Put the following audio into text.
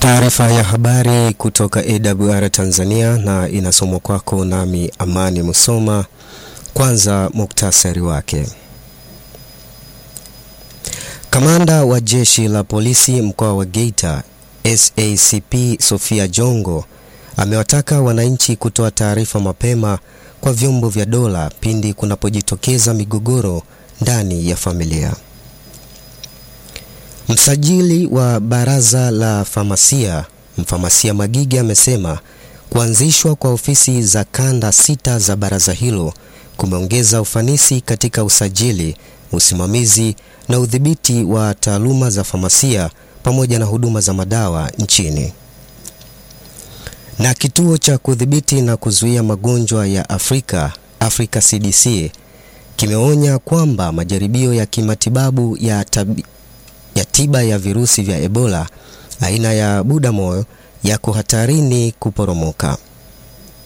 Taarifa ya habari kutoka AWR Tanzania na inasomwa kwako nami Amani Musoma. Kwanza muktasari wake. Kamanda wa jeshi la polisi mkoa wa Geita SACP Sofia Jongo amewataka wananchi kutoa taarifa mapema kwa vyombo vya dola pindi kunapojitokeza migogoro ndani ya familia. Msajili wa baraza la famasia mfamasia Magige amesema kuanzishwa kwa ofisi za kanda sita za baraza hilo kumeongeza ufanisi katika usajili, usimamizi na udhibiti wa taaluma za famasia pamoja na huduma za madawa nchini. Na kituo cha kudhibiti na kuzuia magonjwa ya Afrika, Africa CDC, kimeonya kwamba majaribio ya kimatibabu ya, tabi, ya tiba ya virusi vya Ebola aina ya Butamoyo yako hatarini kuporomoka.